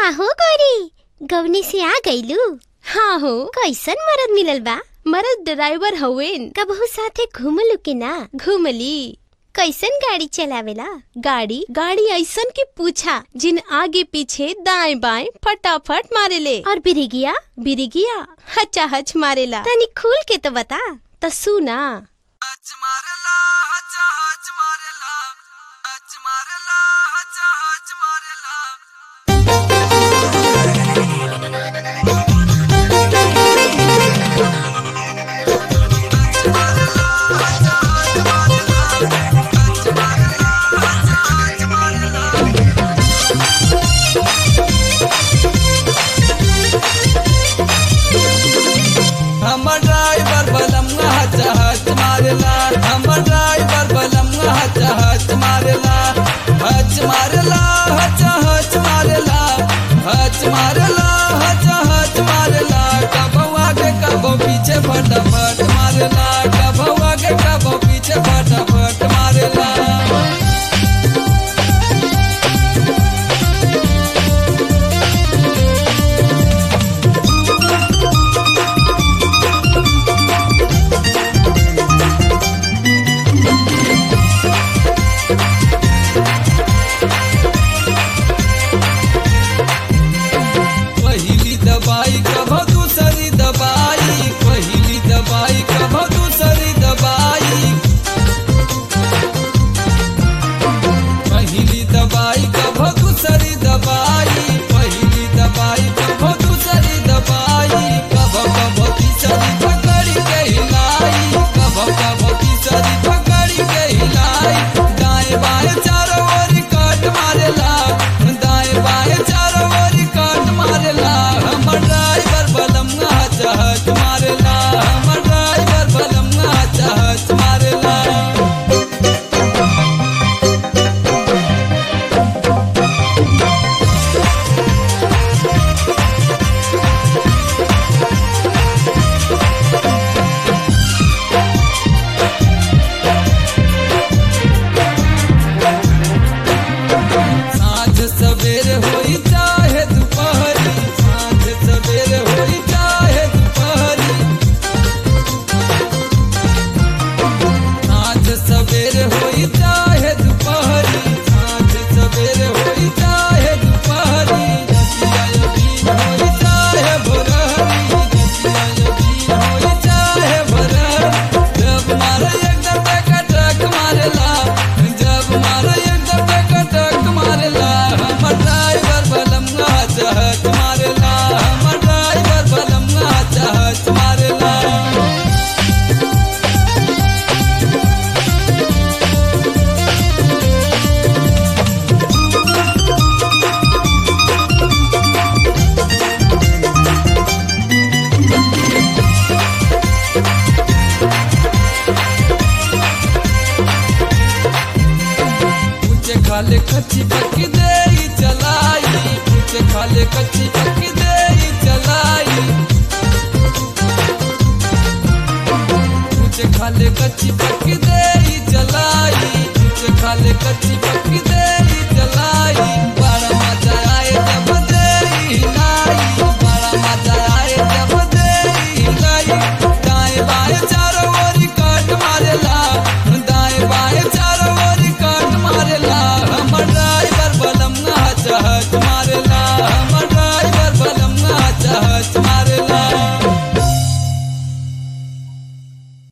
का हो गौरी गवनी से आ गईलू हाँ हो कैसन मरद मिलल बा मरद ड्राइवर हवेन कबहू साथे घूमलू के ना घूमली कैसन गाड़ी चलावेला गाड़ी गाड़ी ऐसन की पूछा जिन आगे पीछे दाएं बाएं फटाफट मारेले और बिरिगिया बिरिगिया हचा हच मारेला तनी खुल के तो बता त सुना हच मारेला हच हच मारेला हच मारेला हच हच मारेला हमर ड्राइवर बलम हच हच मारेला हमर ड्राइवर बलम हच हच मारेला हच मारेला हच हच मारेला हच मारेला हच हच मारेला कबो आगे कबो पीछे फटाफट मारेला कबो आगे कबो पीछे फटाफट मारेला पहिली दवाई कभो दूसरी दवाई पहिली दवाई कभो दूसरी दवाई पहिली दवाई कभो दूसरी दवाई पहिली दवाई कभो दूसरी दवाई कभो कभो तीसरी पकड़ी के हिलाई कभो कभो तीसरी पकड़ी के हिलाई दाएं बाएं चारों ओर काट मारेला दाएं बाएं चारों ओर काट मारेला हमर ड्राइवर बलम हच हच मारेला हमर ड्राइवर बलम हच हच मारेला साँझ सवेर होई चाहे दुपहरी साँझ सवेर होई चाहे दुपहरी साँझ सवेर होई चाहे दुपहरी साँझ सवेर होई चाहे दुपहरी रतिया यदीन होई चाहे भोरहरी रतिया यदीन होई चाहे भोरहरी जब मारे एकदम टक मारेला जब मारे एकदम टक मारेला हमर ड्राइवर बलम हच हच मारेला हमर ड्राइवर बलम हच हच मारेला ऊंचे खाले कच्ची पक्की दे चलाई ऊंचे खाले कच्ची